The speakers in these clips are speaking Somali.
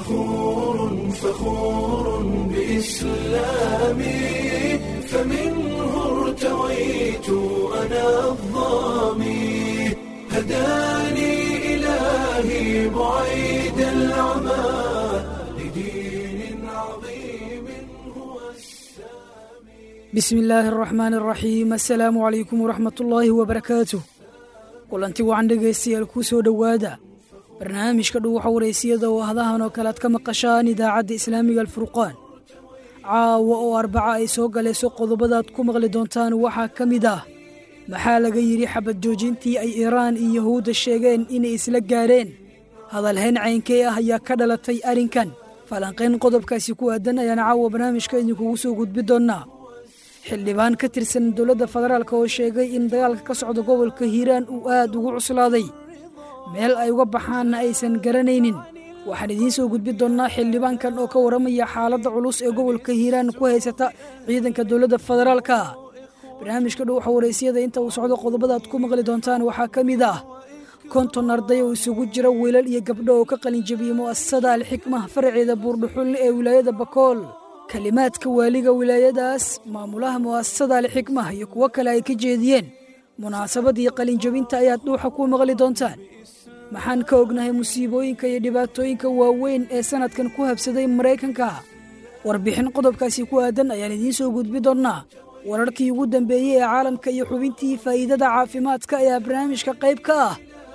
فخور فخور بإسلامي فمنه ارتويت أنا الظامي هداني إلهي بعيد العمى لدين عظيم هو السامي bismi illaahi araxmaan araxiim assalaamu calaykum waraxmatullaahi wabarakaatuh kulanti wacan dhegaystayaal kuu soo dhowaada barnaamijka dhuwaxa waraysiyada oo hadahan oo kale aad ka maqashaan idaacadda islaamiga alfurqaan caawa oo arbaca ay soo galayso qodobadaad ku maqli doontaan waxaa ka mid ah maxaa laga yidhi xabad joojintii ay iiraan iyo yahuudda sheegeen inay isla gaadheen hadalhayn caynkee ah ayaa ka dhalatay arrinkan falanqayn qodobkaasi ku aadan ayaan caawa barnaamijka idinkugu soo gudbi doonnaa xildhibaan ka tirsan dowladda federaalk oo sheegay in dagaalka ka socda gobolka hiiraan uu aad ugu cuslaaday meel ay uga baxaanna aysan garanaynin waxaan idiin soo gudbi doonnaa xildhibaankan oo ka warramaya xaaladda culus ee gobolka hiiraan ku haysata ciidanka dowladda federaalka barnaamijka dhuwaxa waraysyada inta uu socdo qodobadaad ku maqli doontaan waxaa ka mid ah konton arday oo isugu jira wiilal iyo gabdho oo ka qalinjabiyey mu'asasada alxikmah faraceeda buurdhuxulle ee wilaayada bakool kelimaadka waaliga wilaayadaas maamulaha mu'asasada alxikmah iyo kuwo kale ay ka jeediyeen munaasabadii qalinjabinta ayaad dhuuxa ku maqli doontaan maxaan ka ognahay musiibooyinka iyo dhibaatooyinka waaweyn ee sannadkan ku habsaday maraykanka warbixin qodobkaasi ku aadan ayaan idiin soo gudbi doonnaa wararkii ugu dambeeyey ee caalamka iyo xubintii faa'iidada caafimaadka ayaa barnaamijka qayb ka ah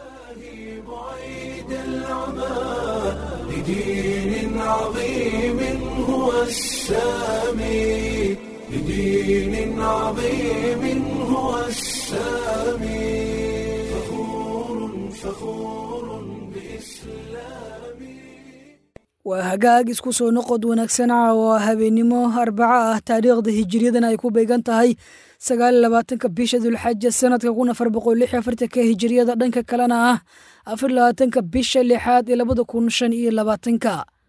بعيد العمى لدين عظيم هو السامي لدين عظيم هو السامي فخور فخور بإسلامي waa hagaag isku soo noqod wanaagsan caawa habeennimo arbaca ah taariikhda hijiriyadan ay ku beegan tahay sagaal labaatanka bisha dulxaja sanadka kun afar boqol lix afartanka hijiriyada dhanka kalena ah afar labaatanka bisha lixaad ee labada kun shan iyo labaatanka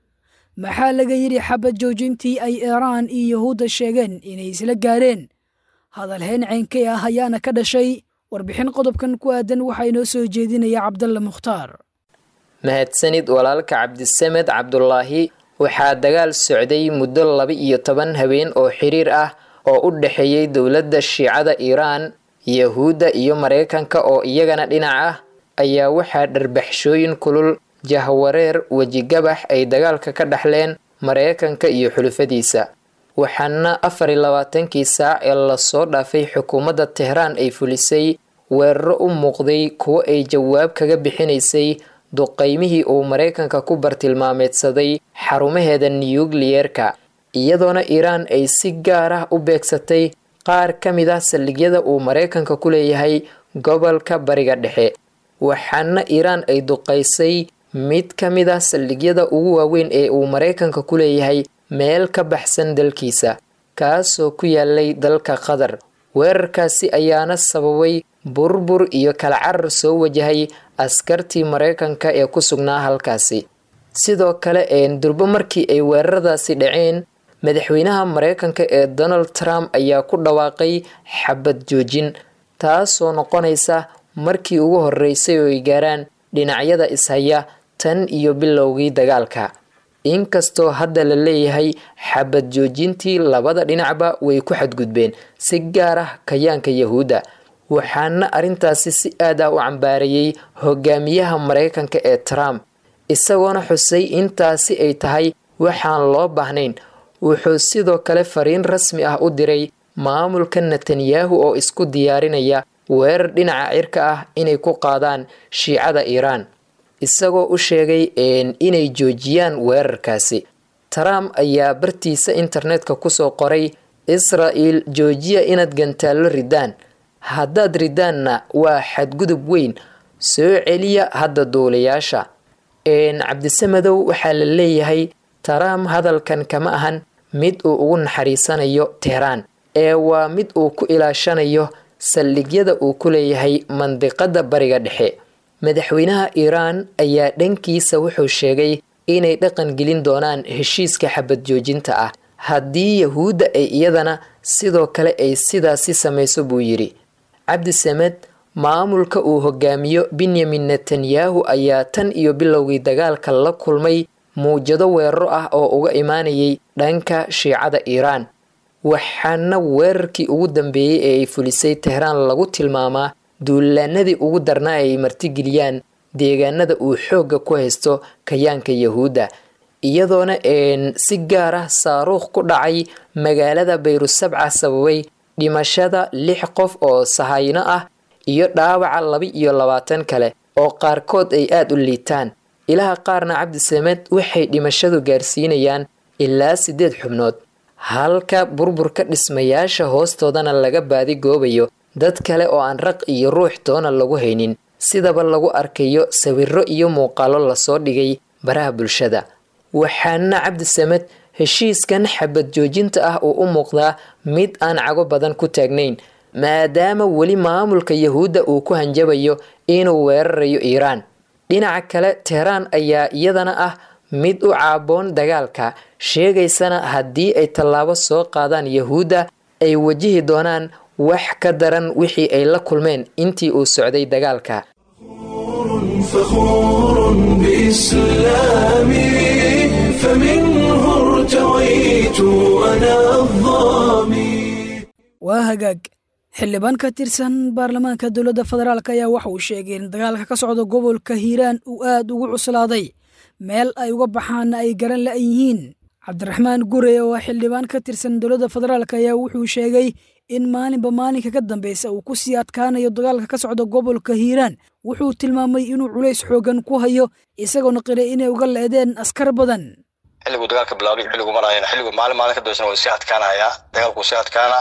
maxaa laga yidhi xabad joojintii ay iiraan iyo yahuudda sheegeen inay isla gaareen hadalhayn ceynkay ah ayaana ka dhashay warbixin qodobkan ku aadan waxaa inoo soo jeedinaya cabdalla mukhtaar mahadsanid walaalka cabdisamed cabdulaahi waxaa dagaal socday muddo laba iyo toban habeen oo xiriir ah oo u dhexeeyey dowladda shiicada iiraan yahuudda iyo maraykanka oo iyagana dhinac ah ayaa waxaa dharbaxshooyin kulul jahwareer wejigabax ay dagaalka ka dhaxleen maraykanka iyo xulufadiisa waxaana afar iyo labaatankii saac ee lasoo dhaafay xukuumadda tehraan ay fulisay weeraro u muuqday kuwo ay jawaab kaga bixinaysay duqaymihii uu maraykanka ku bartilmaameedsaday xarumaheeda niyukliyeerka iyadoona iiraan ay si gaar ah u beegsatay qaar ka mid ah saldhigyada uu maraykanka ku leeyahay gobolka bariga dhexe waxaana iiraan ay duqaysay mid ka mid ah saldhigyada ugu waaweyn ee uu maraykanka ku leeyahay meel ka baxsan dalkiisa kaasoo ku yaalay dalka qatar weerarkaasi ayaana sababay burbur iyo kala carar soo wajahay askartii maraykanka ee ku sugnaa halkaasi sidoo kale een durbo markii ay weeraradaasi dhaceen madaxweynaha maraykanka ee donald trump ayaa ku dhawaaqay xabad joojin taasoo noqonaysa markii ugu horeysay oo ay gaaraan dhinacyada ishaya tan iyo bilowgii dagaalka inkastoo hadda la leeyahay xabad joojintii labada dhinacba way ku xadgudbeen si gaar ah kayaanka yahuudda waxaana arrintaasi si aad ah u cambaarayey hogaamiyaha maraykanka ee trump isagoona xusay intaasi ay tahay waxaan loo baahnayn wuxuu sidoo kale fariin rasmi ah u diray maamulka netanyahu oo isku diyaarinaya weerar dhinaca cirka ah inay ku qaadaan shiicada iiraan isagoo u sheegay inay joojiyaan weerarkaasi trump ayaa bartiisa internetka kusoo qoray israa'il joojiya inaad gantaallo ridaan haddaad ridaanna waa xadgudub weyn soo celiya hadda duulayaasha cabdisamadow waxaa la leeyahay trump hadalkan kama ahan mid uu ugu naxariisanayo tehraan ee waa mid uu ku ilaashanayo saldhigyada uu ku leeyahay mandiqada bariga dhexe madaxweynaha iiraan ayaa dhankiisa wuxuu sheegay inay dhaqan gelin doonaan heshiiska xabad joojinta ah haddii yahuudda ay iyadana sidoo kale ay sidaasi samayso buu yidhi cabdisamed maamulka uu hogaamiyo benyamin netanyahu ayaa tan iyo bilowgii dagaalka la kulmay muwjado weeraro ah oo uga imaanayay dhanka shiicada iiraan waxaana weerarkii ugu dambeeyey ee ay fulisay tehraan lagu tilmaamaa duulaanadii ugu darnaa ay martigeliyaan deegaanada uu xoogga ku haysto kayaanka yahuudda iyadoona si gaar ah saaruukh ku dhacay magaalada bayrusabca sababay dhimashada lix qof oo sahayno ah iyo dhaawaca laba iyo labaatan kale oo qaarkood ay aada u liitaan ilaha qaarna cabdisamed waxay dhimashadu gaarsiinayaan ilaa siddeed xubnood halka burburka dhismayaasha hoostoodana laga baadigoobayo dad kale oo aan raq iyo ruux toona lagu haynin sidaba lagu arkayo sawiro iyo muuqaalo lasoo dhigay baraha bulshada waxaana cabdisamed heshiiskan xabad joojinta ah uu u muuqdaa mid aan cago badan ku taagnayn maadaama weli maamulka yahuudda uu ku hanjabayo inuu weerarayo iiraan dhinaca kale tehraan ayaa iyadana ah mid u caaboon dagaalka sheegaysana haddii ay tallaabo soo qaadaan yahuudda ay wajihi doonaan wax ka daran wixii ay la kulmeen intii uu socday dagaalka فخور بإسلامي فمنه ارتويت أنا الظامي waa hagaag xildhibaan ka tirsan baarlamaanka dowladda federaalk ayaa waxa uu sheegay in dagaalka ka socda gobolka hiiraan uu aad ugu cuslaaday meel ay uga baxaanna ay garan la yihiin cabdiraxmaan gure oo xildhibaan ka tirsan dowladda federaalk ayaa wuxuu sheegay in maalinba maalinka ka dambeysa uu ku sii adkaanayo dagaalka ka socda gobolka hiiraan wuxuu tilmaamay inuu culays xoogan ku hayo isagoona qiray inay uga leedeen askar badan xilliguu dagaalka bilaabay xilligu marayana xilligu maalin maalin ka dambeysana waa sii adkaanayaa dagaalku sii adkaana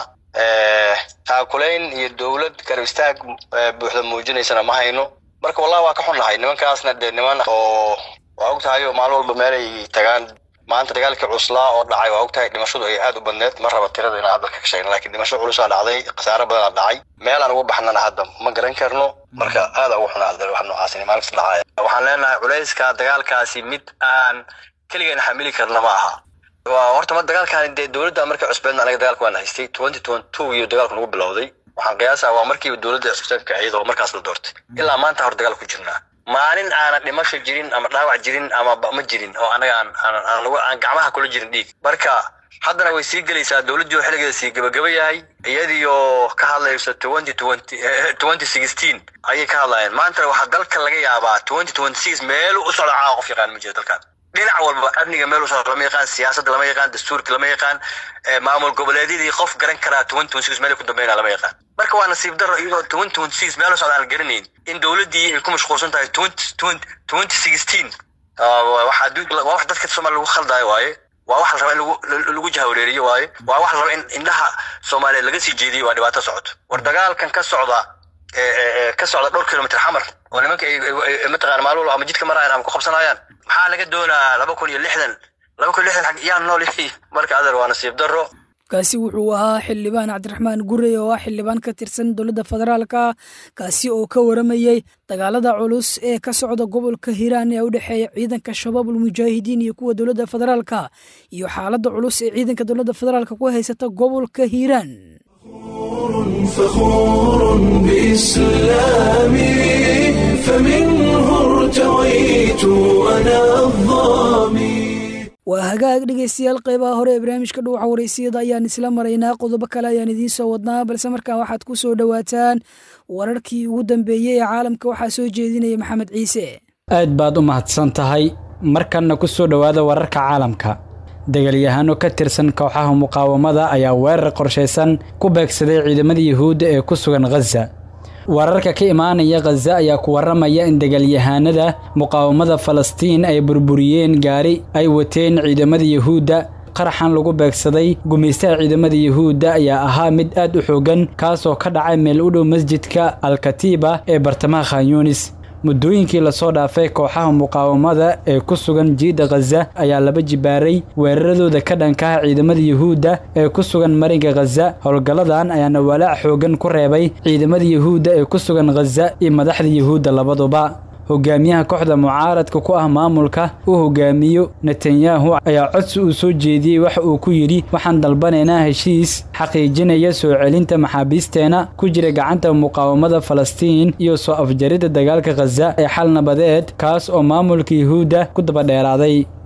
taakulayn iyo dowlad garab istaag buuxda muujinaysana ma hayno marka wallahi waa ka xunnahay nimankaasna dee niman oo waa og tahay oo maalin walba meelay tagaan maanta dagaalkii cuslaa oo dhacay waa og tahay dhimashadu ay aad u badneed ma raba tirada inaan hadalka ka sheegna lakiin dhimasho culusaa dhacday khasaare badanaa dhacay meelaan uga baxnana hadda ma garan karno marka aada ugu xunaa wax noocaasini maalin kasta dhacaya waxaan leenahay culayska dagaalkaasi mid aan keligeena xamili karna ma aha waa horta ma dagaalkan dee dowladda markay cusbeedna anaga dagaalka waan haystay twenty twenty two iyo dagaalku nagu bilowday waxaan qiyaasaa waa markiiba dowladda cusbeedka iyadoo markaas la doortay ilaa maanta hor dagaal ku jirnaa maalin aanan dhimasho jirin ama dhaawac jirin ama ma jirin oo anaga aan aan lagu aan gacmaha kula jirin dhiig marka haddana way sii gelaysaa dowladdii oo xilligeeda sii gabagaba yahay iyadiioo ka hadlayso twenty twenty twenty sixteen ayay ka hadlayeen maanta waxaa dalka laga yaabaa twenty twenty six meel u socda caawa qof yaqaan ma jiro dalkan dhinac walba amniga meel u socda lama yaqaan siyaasadda lama yaqaan dastuurka lama yaqaan maamul goboleedyadii qof garan karaa twenty twenty six meel ku dambeynaa lama yaqaan marka waa nasiib darro iyadoo twenty twenty six meel u socda aan garanayn in dowladdii ay ku mashquulsan tahay twenty twenty twenty sixteen waxaa waa wax dadka soomaaliya lagu khaldaayo waaye waa wax la raba in lagu lagu jahawareeriyo waaye waa wax la raba in indhaha soomaaliyeed laga sii jeediyo waa dhibaato socoto war dagaalkan ka socda ka socda dhowr kilomitr xamar oo nimanka mataqana maalin walba ama jidka marayaan ama ku qabsanayaan maxaa laga doonaa laba kun iyo lixdan laba kun iyo lixdan xag yaa nool marka adeer waa nasiib darro kaasi wuxuu ahaa xildhibaan cabdiraxmaan gurey oo ah xildhibaan ka tirsan dowladda federaalka kaasi oo ka waramayey dagaalada culus ee ka socda gobolka hiiraan ee u dhexeeya ciidanka shabaabul mujaahidiin iyo kuwa dowladda federaalka iyo xaaladda culus ee ciidanka dowladda federaalka ku haysata gobolka hiiraan فخور بإسلامي فمنه ارتويت أنا الظامي waa hagaag dhegaystayaal qeybaha hore ee barnaamijka dhuuxa waraysiyada ayaan isla maraynaa qodobo kale ayaan idiin soo wadnaa balse markaa waxaad ku soo dhowaataan wararkii ugu dambeeyey ee caalamka waxaa soo jeedinaya maxamed ciise aad baad u mahadsan tahay markanna ku soo dhowaada wararka caalamka dagaalyahaano ka tirsan kooxaha muqaawamada ayaa weerar qorshaysan ku beegsaday ciidamada yuhuudda ee ku sugan khaza wararka ka imaanaya khaza ayaa ku warramaya in dagaalyahaanada muqaawamada falastiin ay burburiyeen gaari ay wateen ciidamada yuhuudda qaraxan lagu beegsaday gumaystaha ciidamada yuhuudda ayaa ahaa mid aad u xoogan kaasoo ka dhacay meel u dhow masjidka alkatiiba ee bartamaha khanyunis muddooyinkii lasoo dhaafay kooxaha muqaawamada ee ku sugan jiidda khaza ayaa laba jibaaray weeraradooda ka dhankaha ciidamada yuhuudda ee ku sugan marinka khaza howlgalladan ayaana walaac xoogan ku reebay ciidamada yuhuudda ee ku sugan khaza iyo madaxda yuhuudda labaduba hogaamiyaha kooxda mucaaradka ku ah maamulka uu hogaamiyo netanyahu ayaa codsi uu soo jeediyey waxa uu ku yidhi waxaan dalbanaynaa heshiis xaqiijinaya soo celinta maxaabiisteena ku jira gacanta muqaawamada falastiin iyo soo afjaridda dagaalka khaza ee xal nabadeed kaas oo maamulka yuhuudda ku dabadheeraaday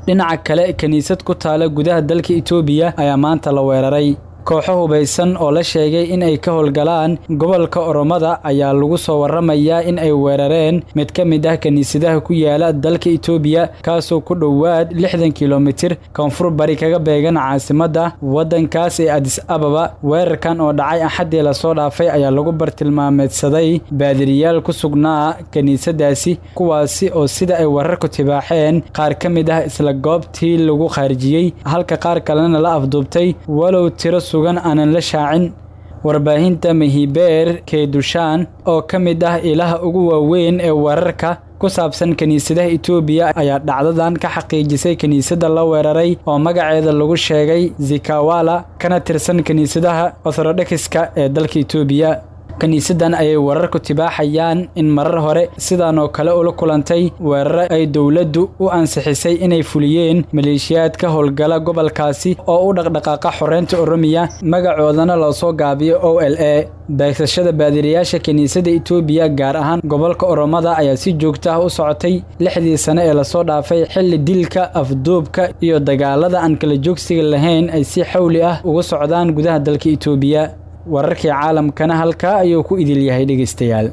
dhinaca kale kiniisad ku taala gudaha dalka itoobiya ayaa maanta la weeraray kooxo hubaysan oo la sheegay in ay ka howlgalaan gobolka oromada ayaa lagu soo waramayaa in ay weerareen mid ka mid ah kiniisadaha ku yaala dalka itoobiya kaasoo ku dhowaad lixdan kilomitir koonfur bari kaga beegan caasimadda waddankaas ee adis ababa weerarkan oo dhacay axaddii lasoo dhaafay ayaa lagu bartilmaameedsaday baadiriyaal ku sugnaa kiniisadaasi kuwaasi oo sida ay wararku tibaaxeen qaar ka mid ah isla goobtii lagu khaarijiyey halka qaar kalena la afduubtay walow tiro sugan aanan la shaacin warbaahinta mahibeer keedushaan oo ka mid ah ilaha ugu waaweyn ee wararka ku saabsan kiniisadaha itoobiya ayaa dhacdadan ka xaqiijisay kiniisadda la weeraray oo magaceeda lagu sheegay zikawala kana tirsan kiniisadaha orthodoxiska ee dalka itoobiya kiniisaddan ayay wararku tibaaxayaan in marar hore sidan oo kale ula kulantay weeraro ay dowladdu u ansixisay inay fuliyeen maleeshiyaad ka howlgala gobolkaasi oo u dhaqdhaqaaqa xoreynta oromiya magacoodana loosoo gaabiyo o l a beegsashada baadiriyaasha kiniisadda itoobiya gaar ahaan gobolka oromada ayaa si joogta ah u socotay lixdii sane ee lasoo dhaafay xilli dilka afduubka iyo dagaalada aan kala joogsiga lahayn ay si xawli ah ugu socdaan gudaha dalka itoobiya wararkii caalamkana halkaa ayuu ku idil yahay dhegaystayaal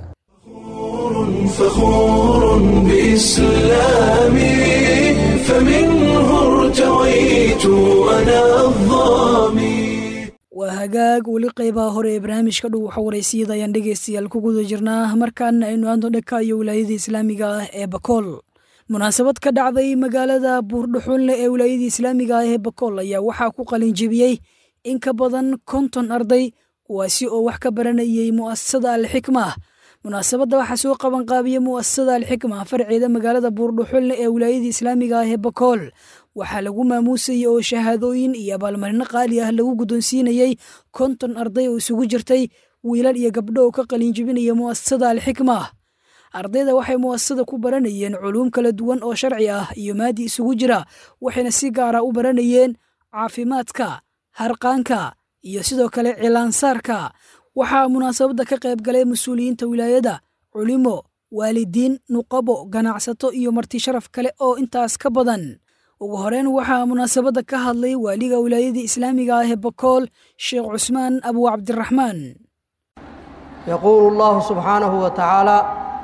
فخور بإسلامي فمنه ارتويت أنا الظامي waa hagaag weli qaybaha hore ee barnaamijka dhow waxa waraysiyada ayaan dhegaystayaal ku guda jirnaa markaana aynu aando dhaka iyo wilaayada islaamiga ah ee bakool munaasabad ka dhacday magaalada buurdhuxunle ee wilaayada islaamiga ah ee bakool ayaa waxaa ku qalinjebiyey in ka badan konton arday kuwaasi oo wax ka baranayay mu'asasada alxikma munaasabadda waxaa soo qabanqaabiya mu'asasada alxikma farceeda magaalada buurdhuxulne ee wilaayada islaamiga ah ee bakool waxaa lagu maamuusayay oo shahaadooyin iyo abaalmarino qaali ah lagu guddoonsiinayey konton arday oo isugu jirtay wiilal iyo gabdho oo ka qalinjibinaya mu'asasada alxikma ardayda waxay mu'asasada ku baranayeen culuum kala duwan oo sharci ah iyo maadi isugu jira waxayna si gaara u baranayeen caafimaadka harqaanka iyo sidoo kale cilaansaarka waxaa munaasabadda ka qayb galay mas-uuliyiinta wilaayada culimo waalidiin nuqabo ganacsato iyo marti sharaf kale oo intaas ka badan ugu horeyn waxaa munaasabadda ka hadlay waaliga wilaayada islaamiga ah ee bakool sheekh cusmaan abu cabdiraxmaan يقول الله سبحانه وتعالى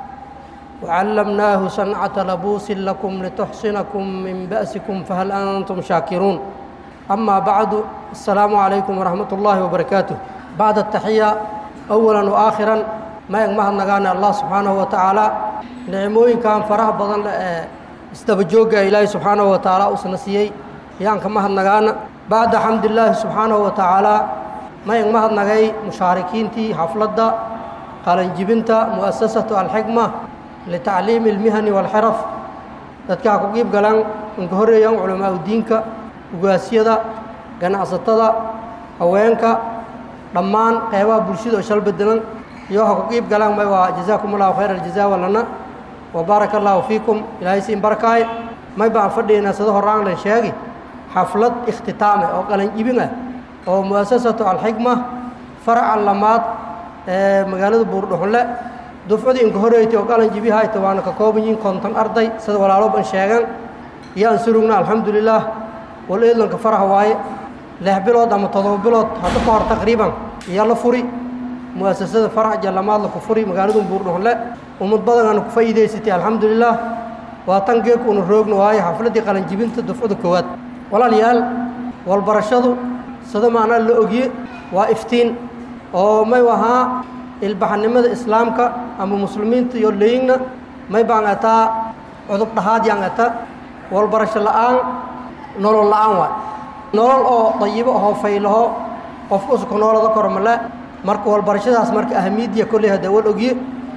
وعلمناه صنعة لبوس لكم لتحصنكم من بأسكم فهل أنتم شاكرون أما بعد السلام عليكم ورحمة الله وبركاته بعد التحية أولا وآخرا ما يغمه نغانا الله سبحانه وتعالى نعموين كان فرح بدن استبجوغا إلهي سبحانه وتعالى أسنسيي يان كمه نغانا بعد حمد الله سبحانه وتعالى ما يغمه نغاي مشاركين تي حفلة قالن جبنتا مؤسسة الحكمة لتعليم المهن والحرف dadka ku qiib galaan inka horeeyaan culamaa diinka ugaasiyada ganacsatada haweenka dhammaan qeybaha bulshada oo shal bedelan iyo waxa ku qiib galaan may waa jazaakum allahu khayra aljazaa walana wa baaraka allahu fiikum ilaahay siin barakaay may baan fadhiynaa sida horaan lan sheegi xaflad ikhtitaame oo qalan jibin ah oo mu'asasatu alxikma faraca lamaad ee magaalada buurdhuxunle dufcadii inka horeeytay oo qalan jibi hayta waana ka kooban yihiin konton arday sida walaalo ban sheegan iyo aan surugna alxamdulilaah wal eedlanka faraha waaye lix bilood ama todoba bilood hadda ka hor taqriiban iyo la furi mu'asasada farac jallamaad la ku furi magaaladu buurdhuxunle ummad badan aana ku faa'iidaysatay alxamdulilaah waa tan geeku una roogna waaye xafladdii qalanjibinta dufcada koowaad walaalayaal walbarashadu sida macnaa la ogye waa iftiin oo may ahaa ilbaxnimada islaamka ama muslimiinta iyo leyingna may baan ataa cudub dhahaad yaan ata walbarasho la'aan nolol la'aan waay nolol oo dayibo ahoo faylaho qofku usuku noolada koro male marka walbarashadaas marka ahamiidiya kolley hadda wal ogye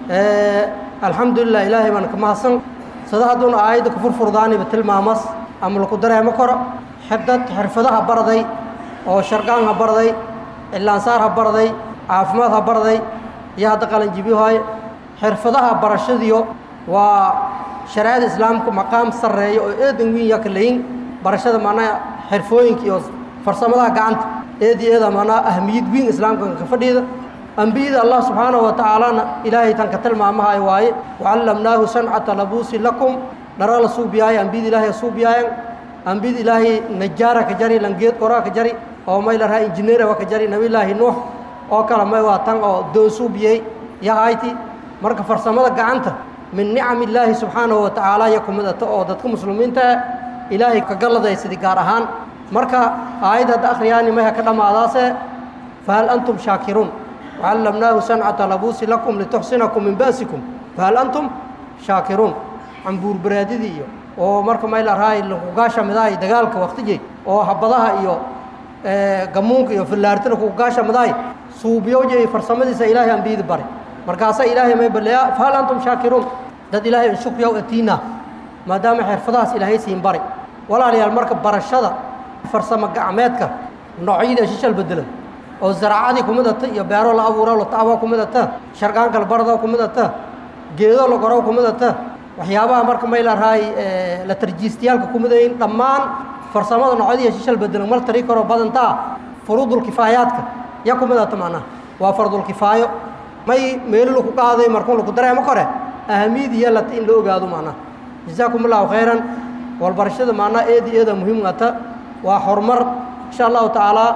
alxamdulilah ilaahay baan ka mahadsan sida hadduuna aayadda ku furfurdaaniba tilmaamas ama laku dareemo karo xidad xirfadaha barday oo sharqaan ha barday cilaansaar ha barday caafimaad ha barday iyo hadda qalanjibyohay xirfadaha barashadiyo waa shareecada islaamku maqaam sarreeya oo eedan wiin yaa ka layin barashada macnaha xirfooyinka iyo farsamadaha gacanta eedi eeda macnaha ahmiyad wiin islaamka ka fadhiida ambiyada allah subxaanahu wa tacaalana ilaahay tan ka tilmaamahay waaye wacallamnaahu sancata labuusi lakum dhara la suubiyaaye ambiyada ilaahay suubiyaayan ambiyada ilaahay najaara ka jari langeed qoraa ka jari oo may la raha injineera waa ka jari nabiyullaahi nuux oo kale may waa tan oo doosuubiyey yahayti marka farsamada gacanta min nicam illaahi subxaanahu wa tacaala iyo kumidata oo dadka muslimiinta ilaahay ka galladaysadii gaar ahaan marka aayad hadda akhriyaani mayha ka dhammaadaase fahal antum shaakiruun wacallamnaahu sancata labuusi lakum lituxsinakum min ba'sikum fahal antum shaakiruun cambuur baraadidii iyo oo marka may la rahay lakugaasha midahay dagaalka waktijey oo habadaha iyo gamuunka iyo fillaarti lakugaasha midahay suubyowje iyo farsamadiisa ilaahay ambiyada bari markaasaa ilaahay may balleeyaa fahal antum shaakiruun dad ilaahay inshukyaw atiina maadaama xirfadahaas ilaahay siin bari walaalayaal marka barashada farsamo gacmeedka noocyada shishal bedelan oo zaraacadii ku midata iyo beero la abuuro la tacbo ku midata sharqaanka la barado ku midata geedo la goro ku midata waxyaabaha marka may la rahay la tarjiistayaalka ku midayin dhammaan farsamada noocyadiiya shishal bedelan mal tari karo badantaa furuudul kifaayaadka ya ku midata macnaha waa fardul kifaayo may meelo laku qaaday markuu laku dareemo kore ahamiyadii yeelata in la ogaado macnaha jazaakum allahu khayran walbarashada macnaha eedi eeda muhiim ata waa horumar insha allahu tacaala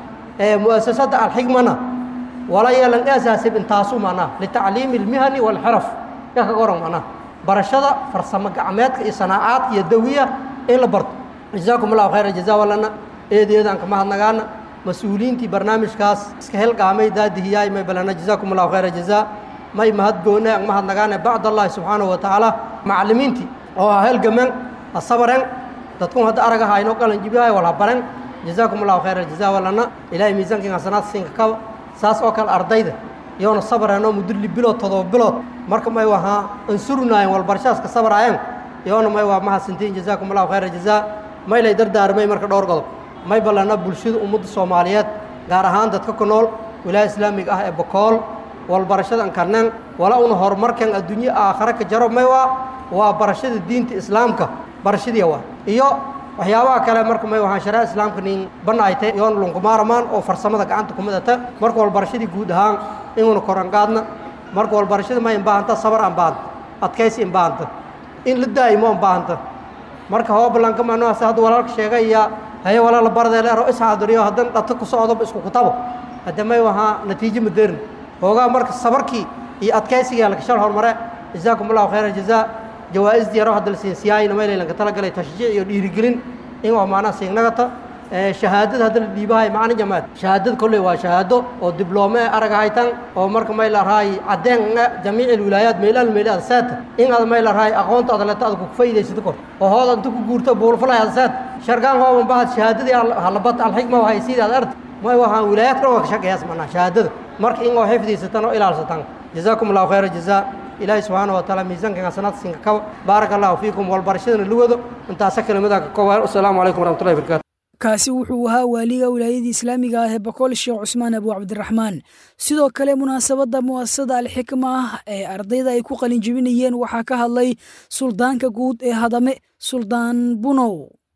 mu'asasada alxikmana wala yeelan asaasib intaasu macnaha litacliimi almihani walxiraf ya kaga oran macnaha barashada farsamo gacmeedka iyo sanaacaad iyo dawiya in la barto jazaakum allahu khayra jazaa walana eedi eedaan ka mahadnagaana mas-uuliyiintii barnaamijkaas iska helgaamay daadihiyaay may balana jazaakum allahu khayra jazaa may mahadgoone ang mahadnagaane bacd allahi subxaanahu wa tacaala macallimiintii oo ha helgamen ha sabaren dadkun hadda araga haynoo qalanjibihay wal ha baren jazaakum allahu khayra jazaa walana ilaahay miisaankiin hasanaad siinka kaba saas oo kale ardayda iyoona sabareenoo muddo li bilood todoba bilood marka may wahaa ansurunaayen walbarashaaska sabaraayeen iyoona may waa mahadsantiin jazaakum allahu khayra jazaa may lay dardaarmay marka dhowr godob may ballana bulshada ummadda soomaaliyeed gaar ahaan dadka ku nool wilaaya islaamiga ah ee bokool walbarashada ankarneen wala una horumarkan adduunye aakhare ka jaro may waa waa barashada diinta islaamka barashadii waa iyo waxyaabaha kale marka may wahaan sharaa islaamka nin banaayte yoona lunkumaaramaan oo farsamada gacanta ku midata marka walbarashadii guud ahaan inuuna koranqaadna marka walbarashada may inbaahanta sabar aan baahanta adkaysi inbaahanta in la daa'imo inbaahanta marka hoobalanka macnuhaas hadda walaalka sheegay iyo haye walaala bardee leero isxaadiriyo haddan dhata ku socdo isku kutabo hadda may wahaa natiijo maderin hoogaa marka sabarkii iyo adkaysiga lakashal horumare jazaakum allahu khayra jazaa jawaa'isdii yaro hadda la siinsiyaayna maylaylanka talagalay tashjiic iyo dhiirigelin in waa macnaha siignagata shahaadada hadda la dhiibahay macna jamaad shahaadada kolley waa shahaado oo dibloome araga haytan oo marka may la rahay caddeen jamiici wilaayaat meelaal meelaad saata in aad may la rahay aqoonta aad leeto aad ku faa'iidaysato kor oo hood inta ku guurto buulfalay aad saat shargaan hooban bahad shahaadadii halabat alxikma wahay sidii aad arta may wahaan wilaayaad kale waa ka shaqeeyaas macnaha shahaadada marka in oo xifdiysatan oo ilaalsatan jazaakum allahu khayra jazaa ilaahay subxaana wa taala miisaankan hasanaad siinka kaba baaraka allahu fiikum walbarashadana la wado intaasa kelimada ka kooban asalaamu calaykum waraxmatullahi barakaatu kaasi wuxuu ahaa waaliga wilaayadii islaamiga ah ee boqol sheekh cusmaan abu cabdiraxmaan sidoo kale munaasabadda mu'asasada alxikma ah ee ardayda ay ku qalinjibinayeen waxaa ka hadlay suldaanka guud ee hadame suldaan bunow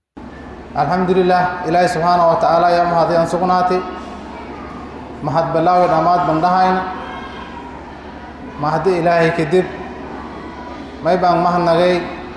alxamdulilah ilaahay subxaana wa tacaala ayaa mahadayaan sugnaatay mahad ballaawi dhammaad bandhahayn mahadi ilaahay kadib may baan mahadnagay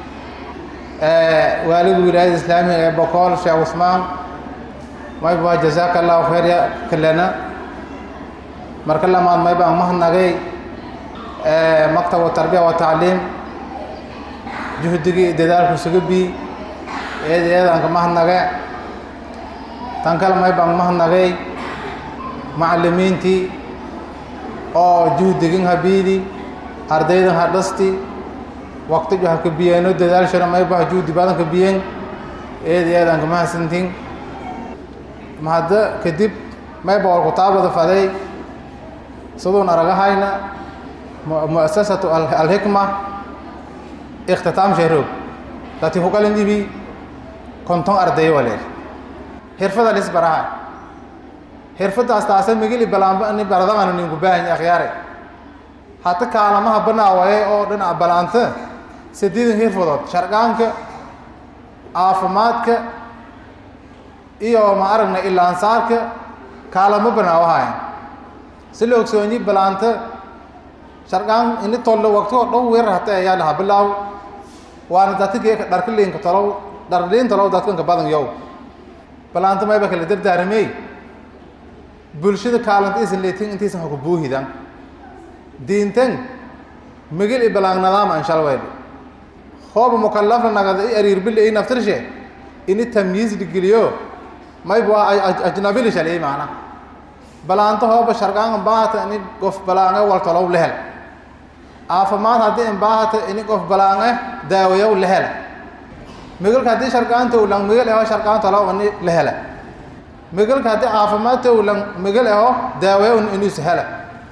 waaliga wilaayada islaamiga ee bokool sheekh cusmaan may baa jazaaka allahu khayr ya kalena marka lamaad may baan mahadnagay maktab tarbiya wa tacliim juhdigii dadaalku isuga bii eed eedanka mahadnage tan kale may baan mahadnagay macallimiintii oo juhdigin habiidi ardaydan ha dhasti waqtigu ha ka biyeeno dadaalshana may bah juhdi badan ka biyen eed eedanka mahadsantin mahadda kadib may boqol kutaabada faday siduun aragahayna mu'asasatu alxikma ikhtitaam sheeroog dati huqalin ibi konton arday waleer xirfada lis baraha xirfadaas taasa migili balaanba ni baradamana ninku baahan akhyaare hata kaalamaha banaawaye oo dhinaca balaanta sideedan xirfadood sharqaanka caafimaadka iyo ma aragna ilaansaarka kaalamo banaawahayan si la ogsoonyi balaanta sharqaan ini tollo waqtigoo dhow weerar hata ayaa lahaa bilaaw waana datigee dharka liinka tolow dhardhiinta low dadkanka badan yow balaanta mayba kala dardaaramey bulshada kaalanta isan leetin intaysan hoka buuhidan diintan migil i balaan nadaama anshalweyd hooba mukallafna nagada i ariirbile i naftirshe ini tamyiis dhigeliyo mayba waa ajnabili shaliyey maana balaanto hooba sharqaan baahata ini qof balaange waltolow lehel caafimaad haddii imbaahata ini qof balaange daawayow lehel migilka haddii sharqaan towlan migil eho sharqaan tolow ini lehele migilka haddii caafimaad towlan migil eho daawayow inus hele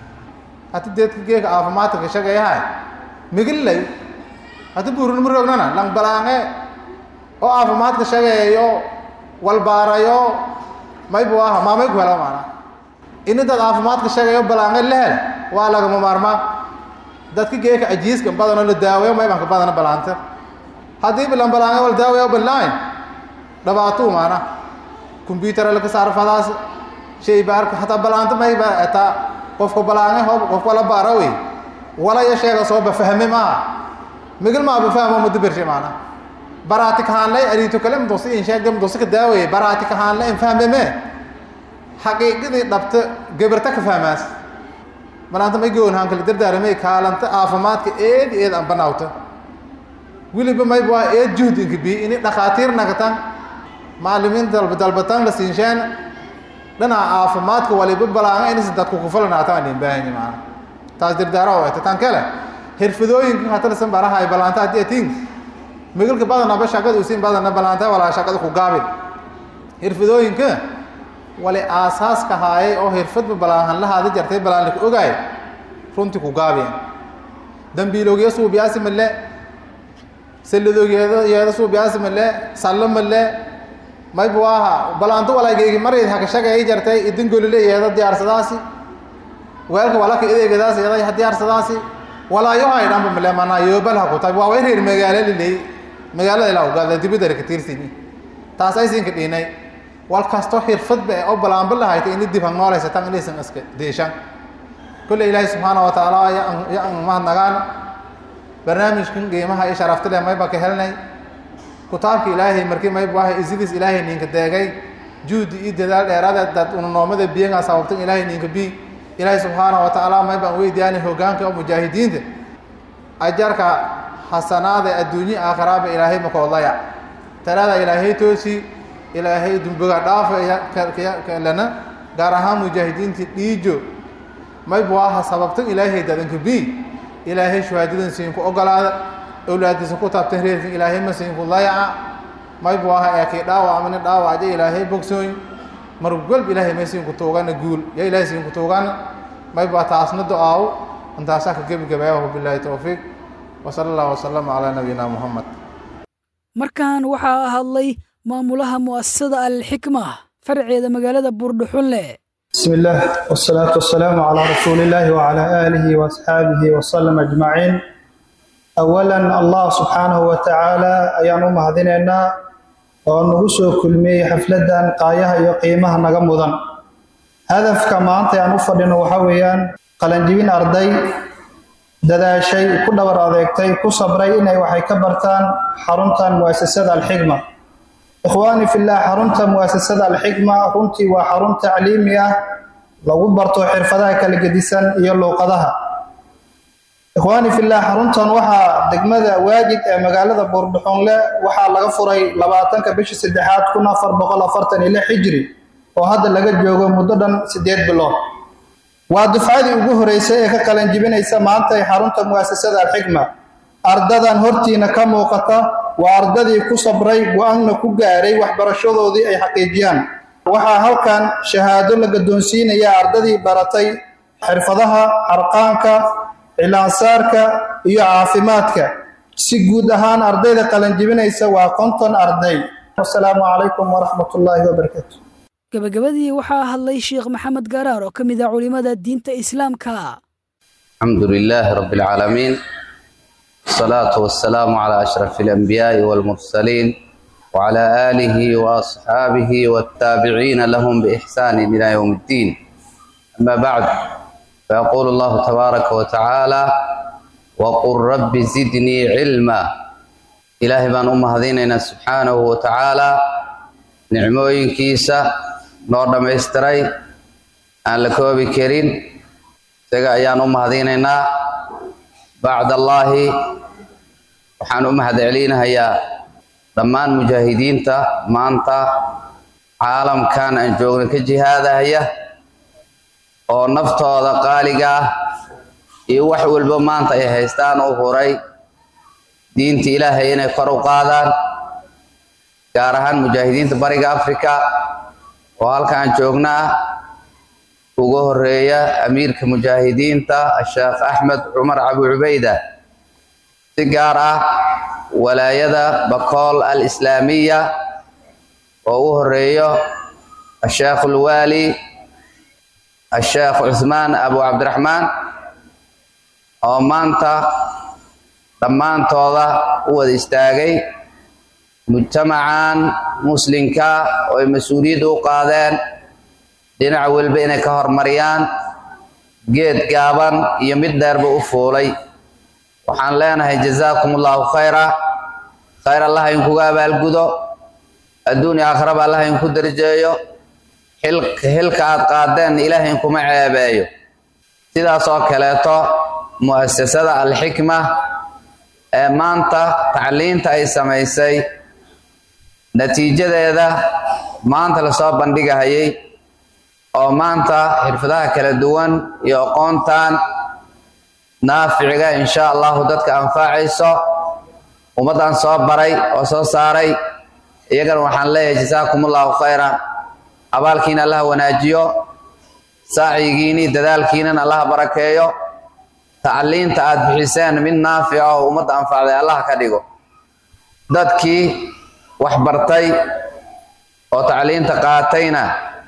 hati deedka geeka caafimaadka ka shagayahay migil lay hati buurinima rognana lang balaange oo caafimaadka shagayayo walbaarayo maybu aha maamay ku helo maana ini dad caafimaadka shagayo balaange lehel waa lagama maarmaa dadka geeka ajiiska badanoo la daawayo maybanka badana balaanta haddii bilan balaange wal daawayo balaan dhibaatuu maana combyutara laka saarfadaas shay baarka hataa balaanta mayba etaa qofka balaange hoob qofka la baara wey wala ya sheega sooba fahme maaha migil maaba fahmo mudabirshe maana baraati kahaanlay ariito kale mdosi in sheegda mdosi ka daawaye baraati kahaanlay in fahme mee xaqiiqadii dhabta gabarta ka fahmaas malaanta may goonhaan kala dardaaramay kaalanta caafimaadka eed eed aan banaawta weliba mayba waa eed juhd inka bi ini dhakhaatiir nagatan macalimiin dalba dalbataan la siinshaan dhinaca caafimaadka waliba balaanga inaysan dadku kufalanaata aan baahani maana taas dardaara oo eta tan kale xirfadooyinka hatalasan barahay balaanta haddii atiin migilka badanaba shaqada usiin badana balaanta walaa shaqada ku gaabin xirfadooyinka wali aasaaska haayay oo xirfadba balaahan lahaada jartay balaanlaka ogaay runtii ku gaabeen dambiiloogiya suubiyaasi male salladoogeeda yeeda suubiyaasi male sallo male maybu aha balaanto walaageygi marayd haka shagay jartay idingolile yeeda diyaarsadaasi weelka walaka ideegadaas yeeda ha diyaarsadaasi walaayo hay dhanba male manaa yoobal haku tabi waa way reer magaalo liley magaalada ilaa ugaada dibidara ka tiirsini taas aysinka dhiinay wal kasto xirfadba ee oo balaanba lahayta ini dib hangnoolaysatan inaysan iska deeshan kolle ilaahay subxaana wa tacaala ya an mahadnagaan barnaamijkan qiimaha iyo sharafta leh mayba ka helnay kutaabka ilaahay markii maybu ahay isidiis ilaahay ninka deegay juhdi iyo dadaal dheeraada dad ununoomada biyangaa sababtan ilaahay ninka bi ilaahay subxaana wa tacaala maybaan weydiyaanay hoggaanka oo mujaahidiinta ajarka xasanaada adduunye aakhiraaba ilaahay makoodlaya talaada ilaahay toosi ilaahay dumbiga dhaafa lana gaar ahaan mujaahidiintii dhiijo maybu aha sababtan ilaahay dadanka bi ilaahay shuhaadadan siinku ogolaada awlaadiisa ku taabtan reerkan ilaahay ma siinku layaca maybu aha eekay dhaawacmani dhaawaca ilaahay bogsooy marwalba ilaahay may siinku tuugana guul ya ilaahay siinku tuugana maybu taasna do-aaw intaasaa ka gebagabayahu bilaahi towfiiq wasala allahu wasalama calaa nabiyina muhammad markan waxaa hadlay maamulaha mu'asasada alxikma farceeda magaalada buurdhuxunle بسم الله والصلاة والسلام على رسول الله وعلى آله وأصحابه وسلم أجمعين أولا الله سبحانه وتعالى أيان مهديننا ونغسو كلمي حفلدا قايها يقيمها نغمضا هدف كما أنت أن أفضل وحويا قلنجبين أرضي ددا شيء كل ور أذيكتي كصبري إني وحي كبرتان حرمتان مؤسسة الحكمة ikhwaani fillah xarunta mu'asasada alxikma runtii waa xarun tacliimi ah lagu barto xirfadaha kala gedisan iyo luuqadaha ikhwaani fillah xaruntan waxaa degmada waajid ee magaalada buurdhuxunle waxaa laga furay labaatanka bishii saddexaad kun afar boqol afartan iyo lix xijri oo hadda laga joogo muddo dhan siddeed bilood waa dufcadii ugu horeysay ee ka qalan jibinaysa maanta ee xarunta mu'asasada alxikma ardadan hortiina ka muuqata waa ardadii ku sabray go-aanna ku gaaray waxbarashadoodii ay xaqiijiyaan waxaa halkan shahaado la gaddoonsiinaya ardadii baratay xirfadaha xarqaanka cilaansaarka iyo caafimaadka si guud ahaan ardayda qalanjibinaysa waa konton arday wasalaamu calaykum waraxmatullaahi wabarakaatu gabagabadii waxaa hadlay sheekh maxamed garaar oo ka mid ah culimmada diinta islaamka الحمد لله رب العالمين الصلاة والسلام على أشرف الأنبياء والمرسلين وعلى آله وأصحابه والتابعين لهم بإحسان إلى يوم الدين أما بعد فيقول الله تبارك وتعالى وقل رب زدني علما ilaahay baan u mahadinaynaa subxaanahu wa tacaala nicmooyinkiisa noo dhammaystiray aan la koobi karin isaga ayaan u mahadinaynaa bacdallaahi waxaan u mahad celinahayaa dhammaan mujaahidiinta maanta caalamkan aan joogna ka jihaadahaya oo naftooda qaaliga ah iyo wax walba maanta ay haystaan u huray diinta ilaahay inay kor u qaadaan gaar ahaan mujaahidiinta bariga africa oo halkaan joogna ah ugu horeeya amiirka mujaahidiinta sheekh axmed cumar cabu cubayda si gaar ah walaayada bakool al islaamiya oo u horeeyo asheekh ulwaali asheekh cuthmaan abu cabdiraxmaan oo maanta dhammaantooda u wada istaagay mujtamacan muslimka oo ay mas-uuliyadda u qaadeen dhinac walba inay ka hormariyaan geed gaaban iyo mid dheerba u fuulay waxaan leenahay jazaakum allahu khayra khayr allah inkuga abaalgudo adduun iyo aakhiraba allah inku darjeeyo xilka aad qaadeen ilaahay inkuma ceebeeyo sidaas oo kaleeto mu'asasada alxikma ee maanta tacliinta ay samaysay natiijadeeda maanta lasoo bandhigahayay oo maanta xirfadaha kala duwan iyo aqoontan naaficiga insha allahu dadka anfacayso ummaddan soo baray oo soo saaray iyagana waxaan leeyahay jasaakum allahu khayran abaalkiina allaha wanaajiyo saacigiini dadaalkiinan allaha barakeeyo tacliinta aad bixiseen mid naafica oo ummadda anfacday allah ka dhigo dadkii wax bartay oo tacliinta qaatayna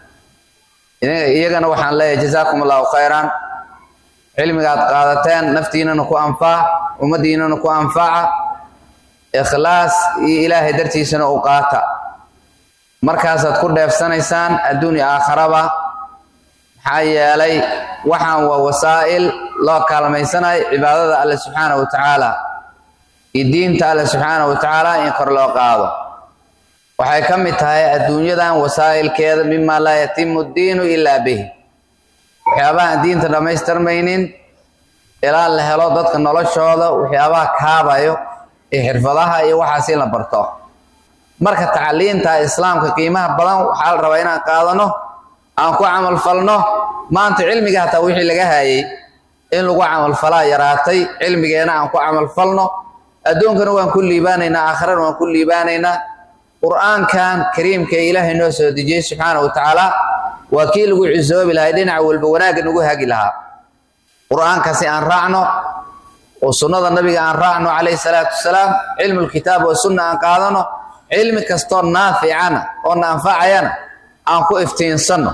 iyagana waxaan leeyahay jazaakum allahu khayran cilmiga aad qaadateen naftiinana ku anfac ummaddiinana ku anfaca ikhlaas iyo ilaahay dartiisana u qaata markaasaad ku dheefsanaysaan adduun iyo aakharaba maxaa yeelay waxaan waa wasaa'il loo kaalmaysanayo cibaadada alle subxaana wa tacaala iyo diinta alle subxaana wa tacaala in kor loo qaado waxay ka mid tahay adduunyadan wasaa'ilkeeda mima laa yatimu ddiinu ilaa bihi waxyaabahaan diinta dhammaystirmaynin ilaa la helo dadka noloshooda waxyaabaha kaabayo iyo xirfadaha iyo waxaas in la barto marka tacliinta islaamka qiimaha badan waxaa la rabaa inaan qaadano aan ku camalfalno maanta cilmiga hataa wixii laga hayay in lagu camalfalaa yaraatay cilmigeena aan ku camalfalno adduunkana waan ku liibaanaynaa aakhirana waan ku liibaanaynaa qur'aankan kariimka ee ilaahay noo soo dejiyey subxaana wa tacaala waa kii lagu cisoobi lahay dhinac walba wanaagga nagu hagi lahaa qur'aankasi aan raacno oo sunnada nabiga aan raacno calayhi salaatu wasalaam cilmu lkitaab oo sunna aan qaadano cilmi kastoo naaficana oo na anfacayana aan ku iftiinsanno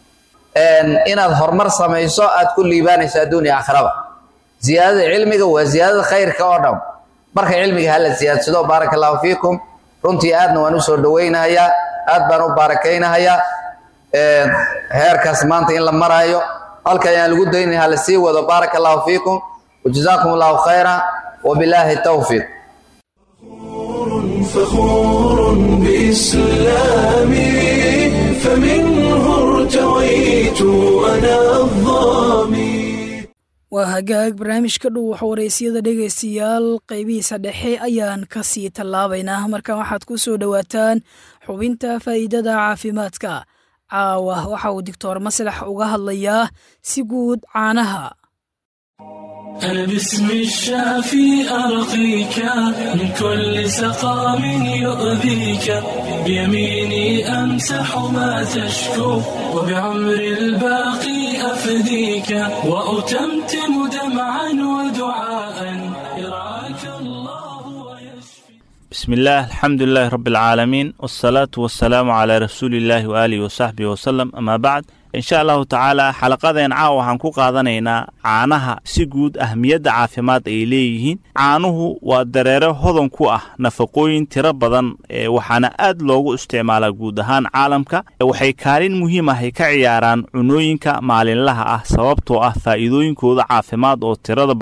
inaad horumar samayso aad ku liibaanayso adduun iyo aakhiraba ziyaadada cilmiga waa ziyaadada khayrka oo dhan marka cilmiga hala ziyaadsado baaraka allahu fiikum runtii aadna waan u soo dhowaynahayaa aad baan u baarakaynahayaa heerkaas maanta in la maraayo halka ayaan lagu daynaya hala sii wado baaraka allahu fiikum wajazaakum allahu khayra wabilaahi tawfiiq فخور بإسلامي فمنه ارتويت أنا الظامي waa hagaag barnaamijka dhow waxa waraysyada dhegaystayaal qaybihiisa dhexe ayaan ka sii tallaabaynaa marka waxaad ku soo dhowaataan xubinta faa'iidada caafimaadka caawa waxa uu doctor maslax uga hadlayaa si guud caanaha أنا باسم الشافي أرقيك من كل سقام يؤذيك بيميني أمسح ما تشكو وبعمر الباقي أفديك وأتمتم دمعا ودعاء يرعاك الله ويشفي بسم الله الحمد لله رب العالمين والصلاة والسلام على رسول الله وآله وصحبه وسلم أما بعد in sha allahu tacaala xalaqadeen caawa waxaan ku qaadanaynaa caanaha si guud ahmiyadda caafimaad ay leeyihiin caanuhu waa dareere hodan ku ah nafaqooyin tiro badan ee waxaana aad loogu isticmaalaa guud ahaan caalamka waxay kaalin muhiim ah ay ka ciyaaraan cunooyinka maalinlaha ah sababtoo ah faa'iidooyinkooda caafimaad oo tirada badan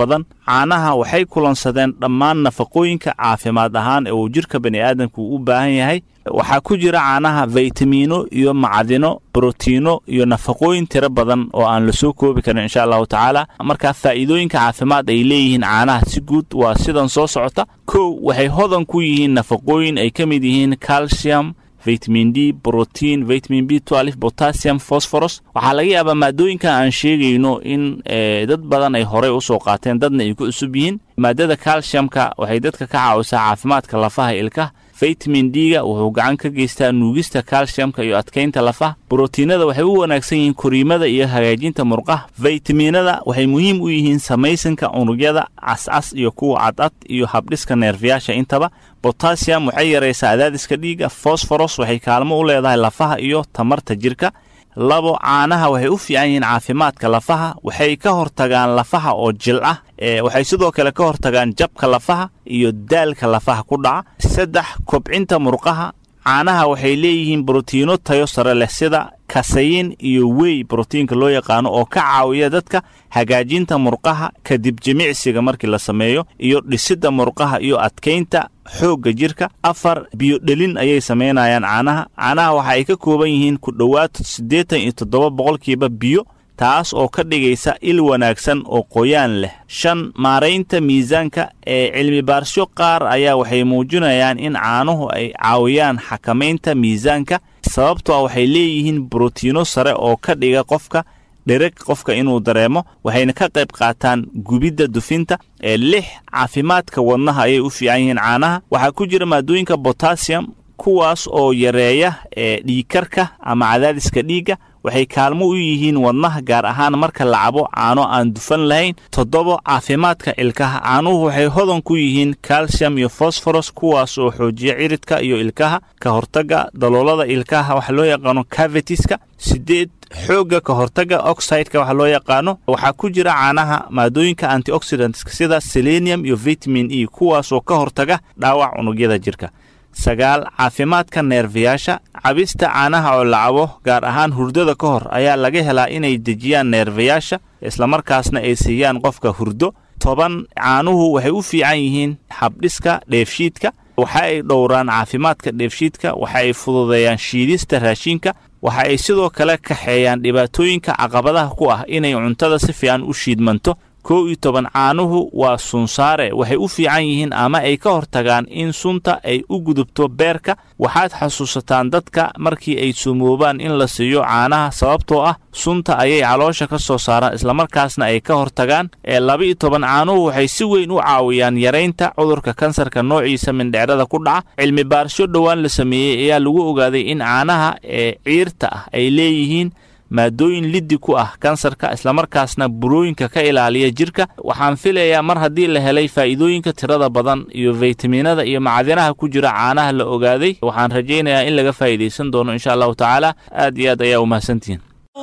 caanaha waxay kulansadeen dhammaan nafaqooyinka caafimaad ahaan ee uu jirka bani aadamku u baahan yahay waxaa ku jira caanaha faytamiino iyo macdino brotiino iyo nafaqooyin tiro badan oo aan lasoo koobi karin insha allahu tacaala markaa faa'iidooyinka caafimaad ay leeyihiin caanaha si guud waa sidan soo socota kow waxay hodan ku yihiin nafaqooyin ay ka mid yihiin calcium vitamin d brotiin vitamin b potassium phosphorus waxaa laga yaabaa maadooyinkan aan sheegayno in dad badan ay horey usoo qaateen dadna ay ku cusub yihiin maadada calciumka waxay dadka ka caawisaa caafimaadka lafaha ilkaha vitamin d-ga wuxuu gacan ka geystaa nuugista calciumka iyo adkaynta lafaha brotiinada waxay u wanaagsan yihiin koriimada iyo hagaajinta murqaha vaytaminada waxay muhiim u yihiin samaysanka unugyada cascas iyo kuwa cadcad iyo habdhiska neerfayaasha intaba botassium waxay yaraysaa adaadiska dhiigga fosforos waxay kaalmo u leedahay lafaha iyo tamarta jirka labo caanaha waxay u fiican yihiin caafimaadka lafaha waxay ka hortagaan lafaha oo jil ah waxay sidoo kale ka hortagaan jabka lafaha iyo daalka lafaha ku dhaca saddex kobcinta murqaha caanaha waxay leeyihiin brotiino tayo sare leh sida kasayin iyo wey brotiinka loo yaqaano oo ka caawiya dadka hagaajinta murqaha kadib jimicsiga markii la sameeyo iyo dhisidda murqaha iyo adkaynta xoogga jirka afar biyodhelin ayay samaynayaan caanaha caanaha waxa ay ka kooban yihiin ku dhowaad siddeetan iyo toddoba boqolkiiba biyo taas oo ka dhigaysa il wanaagsan oo qoyaan leh shan maaraynta miisaanka ee cilmibaarsyo qaar ayaa waxay muujinayaan in caanuhu ay caawiyaan xakamaynta miisaanka sababtoo ah waxay leeyihiin brotiino sare oo ka dhiga qofka dhereg qofka inuu dareemo waxayna ka qayb qaataan gubidda dufinta ee lix caafimaadka wadnaha ayay u fiican yihiin caanaha waxaa ku jira maadooyinka botassium kuwaas oo yareeya ee dhiigkarka ama cadaadiska dhiigga waxay kaalmo u yihiin wadnaha gaar ahaan marka la cabo caano aan dufan lahayn toddobo caafimaadka ilkaha caanuhu waxay hodan ku yihiin calcium iyo fosforos kuwaas oo xoojiya ciridka iyo ilkaha ka hortagga daloolada ilkaha waxa loo yaqaano cavitiska sideed xoogga ka hortagga oxideka waxa loo yaqaano waxaa ku jira caanaha maadooyinka antioxidantska sida selenium iyo vitamin e kuwaas oo ka hortaga dhaawac unugyada jirka sagaal caafimaadka neerfayaasha cabista caanaha oo la cabo gaar ahaan hurdada ka hor ayaa laga helaa inay dejiyaan neerfayaasha islamarkaasna ay siiyaan qofka hurdo toban caanuhu waxay u fiican yihiin habdhiska dheefshiidka waxa ay dhowraan caafimaadka dheefshiidka waxa ay fududeeyaan shiidista raashinka waxa ay sidoo kale kaxeeyaan dhibaatooyinka caqabadaha ku ah inay cuntada si fiican u shiidmanto kow iyo toban caanuhu waa sunsaare waxay u fiican yihiin ama ay ka hortagaan in sunta ay u gudubto beerka waxaad xasuusataan dadka markii ay sumoobaan in la siiyo caanaha sababtoo ah sunta ayay caloosha ka soo saaraan islamarkaasna ay ka hortagaan ee laba-iyo toban caanuhu waxay si weyn u caawiyaan yaraynta cudurka kansarka noociisa mindhecrada ku dhaca cilmi baarsho dhowaan la sameeyey ayaa lagu ogaaday in caanaha ee ciirta ah ay leeyihiin maadooyin liddi ku ah kansarka islamarkaasna burooyinka ka ilaaliya jirka waxaan filayaa mar haddii la helay faa'iidooyinka tirada badan iyo faytaminada iyo macdinaha ku jira caanaha la ogaaday waxaan rajaynayaa in laga faa'iidaysan doono insha allahu tacaala aad iyo aad ayaa umahadsantihiin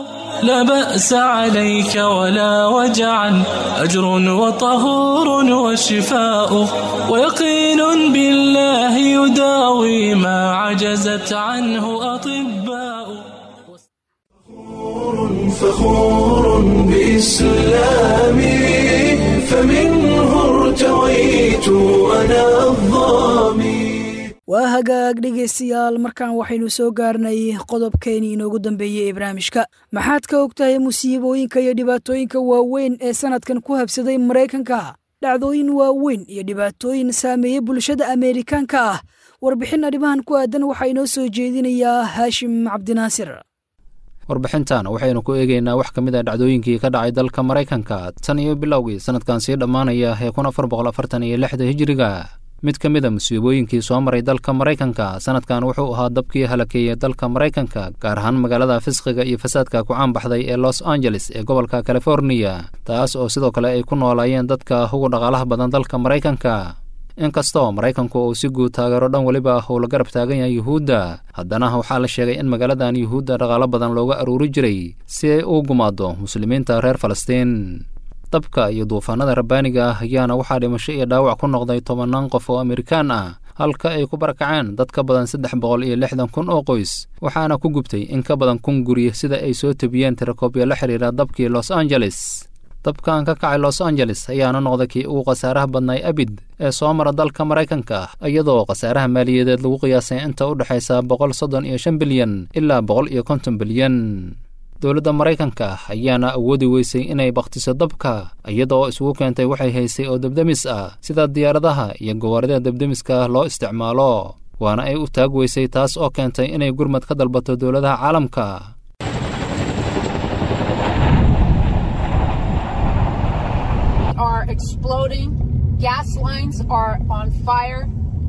لا بأس عليك ولا وجعا أجر وطهور وشفاء ويقين بالله يداوي ما عجزت عنه أطباء فخور بإسلامي فمنه ارتويت أنا الظامي waa hagaag dhegaystayaal markaan waxaynu soo gaarnay qodobkeenii inoogu dambeeyey ee barnaamijka maxaad ka og tahay musiibooyinka iyo dhibaatooyinka waaweyn ee sannadkan ku habsaday maraykanka dhacdooyin waaweyn iyo dhibaatooyin saameeyey bulshada ameerikaanka ah warbixin arrimahan ku aadan waxaa inoo soo jeedinayaa haashim cabdinaasir warbixintan waxaynu ku eegaynaa wax ka mid a dhacdooyinkii ka dhacay dalka maraykanka tan iyo bilowgii sannadkan sii dhammaanaya ee kun afar boqol afartan iyo lixda hijiriga mid ka mid a musiibooyinkii soo maray dalka maraykanka sannadkan wuxuu ahaa dabkii halakeeyey dalka maraykanka gaar ahaan magaalada fisqiga iyo fasaadka ku caanbaxday ee los angeles ee gobolka californiya taas oo sidoo kale ay ku noolaayeen dadka ugu dhaqaalaha badan dalka maraykanka inkastoo maraykanku uu si guud taageero dhan weliba uu la garab taagan yahay yuhuudda haddana waxaa la sheegay in magaaladan yuhuudda dhaqaalo badan looga aruuri jiray si ay u gumaado muslimiinta reer falastiin dabka iyo duufaanada rabbaaniga ah ayaana waxaa dhimasho iyo dhaawac ku noqday tobannaan qof oo amerikaan ah halka ay ku barakaceen dad ka badan saddex boqol iyo lixdan kun oo qoys waxaana ku gubtay in ka badan kun guri sida ay soo tebiyeen tirakoobyo la xidhiira dabkii los angeles dabkan ka kacay los angeles ayaana noqday kii ugu khasaaraha badnay abid ee soo mara dalka maraykanka iyadoo khasaaraha maaliyadeed lagu qiyaasay inta u dhexaysa boqol soddon iyo shan bilyan ilaa boqol iyo konton bilyan dowladda maraykanka ayaana awoodi weysay inay bakhtiso dabka iyadaoo isugu keentay waxay haysay oo debdemis ah sida diyaaradaha iyo gawaarida debdemiska loo isticmaalo waana ay u taag weysay taas oo keentay inay gurmad ka dalbato dowladaha caalamka are exploding. Gas lines are on fire.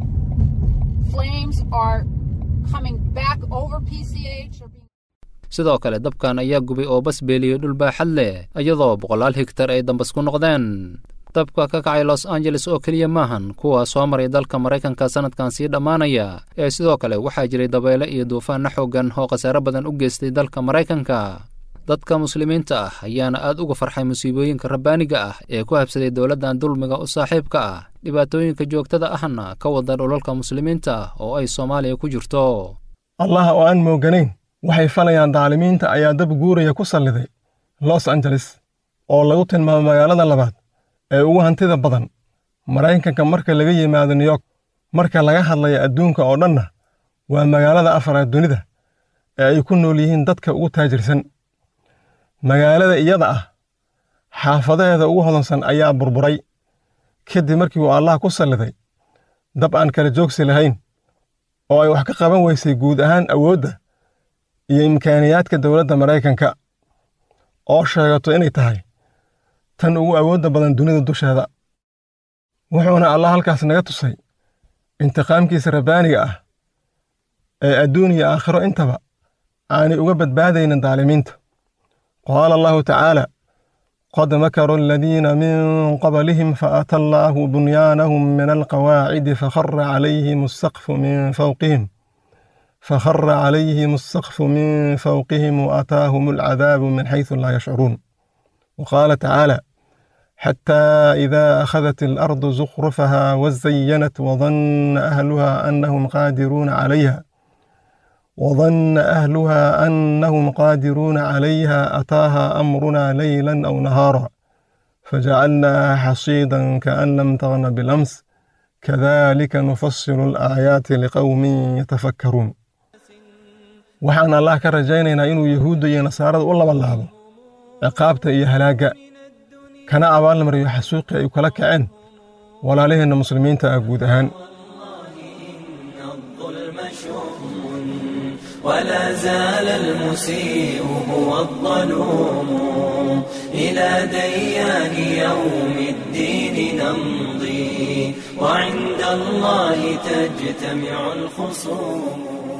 Flames are coming back over PCH. Or being sidoo kale dabkan ayaa gubay oo bas beeliyey dhul baaxad leh iyadoo boqolaal higtar ay dambas ku noqdeen dabka ka kacay los angeles oo keliya maahan kuwa soo maray dalka maraykanka sannadkan sii dhammaanaya ee sidoo kale waxaa jiray dabeyle iyo duufaanna xooggan oo khasaare badan u geystay dalka maraykanka dadka muslimiinta ah ayaana aad uga farxay musiibooyinka rabbaaniga ah ee ku habsaday dowladdan dulmiga u saaxiibka ah dhibaatooyinka joogtada ahna ka wada dhulalka muslimiinta ah oo ay soomaaliya ku jirto allah oo aan mooganayn waxay falayaan daalimiinta ayaa dab guuraya ku salliday los angeles oo lagu tilmaamo magaalada labaad ee ugu hantida badan maraykanka marka laga yimaado new york marka laga hadlaya adduunka oo dhanna waa magaalada afaraad dunida ee ay ku nool yihiin dadka ugu taajirsan magaalada iyada ah xaafadaheeda ugu hodansan ayaa burburay kadib markii uu allah ku salliday dab aan kala joogsi lahayn oo ay wax ka qaban weysay guud ahaan awoodda iyo imkaaniyaadka dowladda maraykanka oo sheegato inay tahay tan ugu awoodda badan dunida dusheeda wuxuuna allah halkaas naga tusay intiqaamkiisa rabbaaniga ah ee adduun iyo aakhiro intaba aanay uga badbaadaynin daalimiinta qaala allahu tacaala qad makaru aladiina min qablihim faata allaahu bunyaanahum min alqawaacidi fakhara calayhim asaqfu min fawqihim فخر عليهم السقف من فوقهم وأتاهم العذاب من حيث لا يشعرون وقال تعالى حتى إذا أخذت الأرض زخرفها وزينت وظن أهلها أنهم قادرون عليها وظن أهلها أنهم قادرون عليها أتاها أمرنا ليلا أو نهارا فجعلناها حصيدا كأن لم تغن بالأمس كذلك نفصل الآيات لقوم يتفكرون waxaan allah ka rajaynaynaa inuu yahuudda iyo nasaarada u labalaabo ciqaabta iyo halaagga kana abaalmariyo xasuuqii ay kala kaceen walaalaheenna muslimiinta ah guud ahaan ولا زال المسيء هو الظلوم إلى ديان يوم الدين نمضي وعند الله تجتمع الخصوم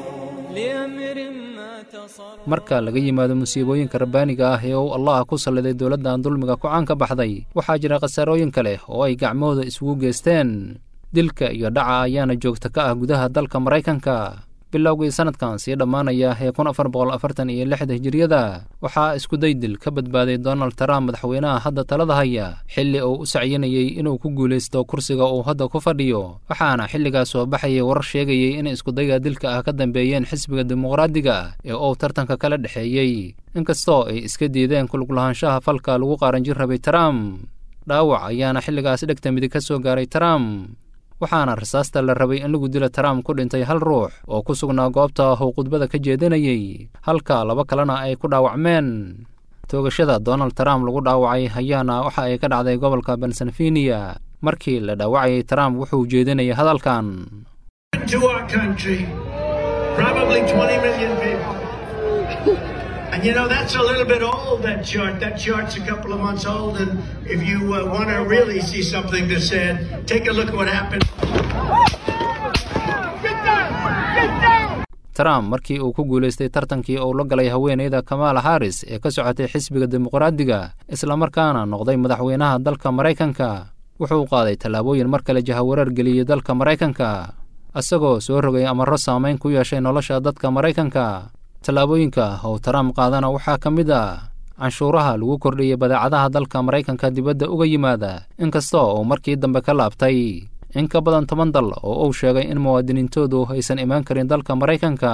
marka laga yimaado musiibooyinka rabbaaniga ah ee uu allah ku salliday dowladdan dulmiga ku caan ka baxday waxaa jira khasaarooyin kale oo ay gacmahooda isugu geysteen dilka iyo dhaca ayaana joogta ka ah gudaha dalka maraykanka bilowgii sannadkan sii dhammaanaya ee kun afar boqol afartan iyo lixda hijiriyada waxaa iskuday dil ka badbaaday donald trump madaxweynaha hadda talada haya xilli uu u sacyinayey inuu ku guulaysto kursiga uu hadda ku fadhiyo waxaana xilligaas soo baxayay warar sheegayey in iskudayga dilka ah ka dambeeyeen xisbiga dimuqraadiga ee uu tartanka kala dhexeeyey inkastoo ay iska diideen kuluglahaanshaha falka lagu qaaranjin rabay trump dhaawac ayaana xilligaas dhegta midig ka soo gaaray trump waxaana rasaasta la rabay in lagu dilo trump ku dhintay hal ruux oo ku sugnaa goobta uu khudbada ka jeedinayey halka laba kalena ay ku dhaawacmeen toogashada donald trump lagu dhaawacay ayaana waxa ay ka dhacday gobolka pennsylvania markii la dhaawacayay trump wuxuu jeedinayay hadalkan And you know, that's a little bit old, that chart. That chart's a couple of months old. And if you uh, want to really see something that's said, take a look at what happened. trump markii uu ku guulaystay tartankii uu la galay haweenayda kamala harris ee ka socotay xisbiga dimuqraadiga islamarkaana noqday madaxweynaha dalka maraykanka wuxuu qaaday tallaabooyin mar kale jahawareer geliyey dalka maraykanka isagoo soo rogay amarro saamayn ku yeeshay nolosha dadka maraykanka tallaabooyinka uu trump qaadana waxaa ka mid ah canshuuraha lagu kordhiyey badeecadaha dalka maraykanka dibadda uga yimaada inkastoo uu markii dambe ka laabtay in ka badan toban dal oo uu sheegay in muwaadiniintoodu aysan imaan karin dalka maraykanka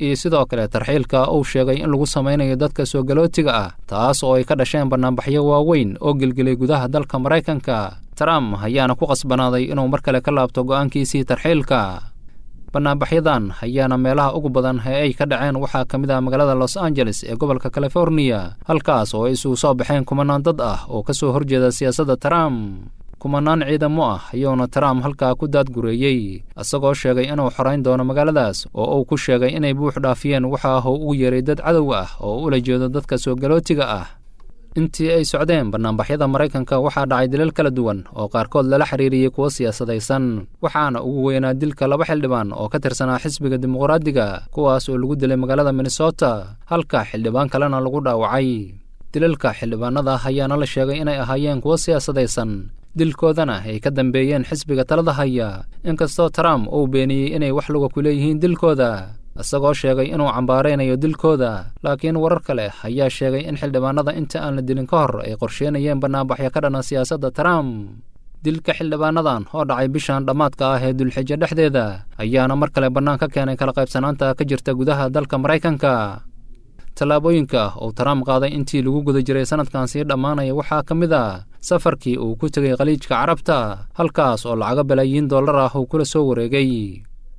iyo sidoo kale tarxiilka uu sheegay in lagu samaynayo dadka soo galootiga ah taas oo ay ka dhasheen bannaanbaxyo waaweyn oo gelgelay gudaha dalka maraykanka trump ayaana ku qasbanaaday inuu mar kale ka laabto go'aankiisii tarxiilka bannaanbaxyadan ayaana meelaha ugu badan ee ay ka dhaceen waxaa ka mid ah magaalada los angeles ee gobolka californiya halkaas oo ay isugu soo baxeen kumanaan dad ah oo ka soo horjeeda siyaasadda trump kumanaan ciidamo ah ayuuna trump halkaa ku daadgureeyey isagoo sheegay inuu xorayn doono magaaladaas oo uu ku sheegay inay buux dhaafiyeen waxa uu ugu yeeray dad cadow ah oo ula jeedo dadka soo galootiga ah intii ay socdeen bannaanbaxyada maraykanka waxaa dhacay dilal kala duwan oo qaarkood lala xiriiriyey kuwo siyaasadaysan waxaana ugu weynaa dilka laba xildhibaan oo ka tirsanaa xisbiga dimuqraadiga kuwaas oo lagu dilay magaalada minnesota halka xildhibaan kalena lagu dhaawacay dilalka xildhibaanada ayaana la sheegay inay ahaayeen kuwo siyaasadaysan dilkoodana ay ka dambeeyeen xisbiga talada haya inkastoo trump uu beeniyey inay wax luga ku leeyihiin dilkooda isagoo sheegay inuu cambaaraynayo dilkooda laakiin warar kale ayaa sheegay in xildhibaanada inta aan la dilin ka hor ay qorsheynayeen bannaanbaxyo ka dhana siyaasadda trump dilka xildhibaanadan oo dhacay bishan dhammaadka ah ee dulxijo dhexdeeda ayaana mar kale bannaan ka keenay kala qaybsanaanta ka jirta gudaha dalka maraykanka tallaabooyinka uu trump qaaday intii lagu guda jiray sanadkan sii dhammaanaya waxaa ka mid a safarkii uu ku tegay khaliijka carabta halkaas oo lacago balaayiin dollar ah uu kula soo wareegay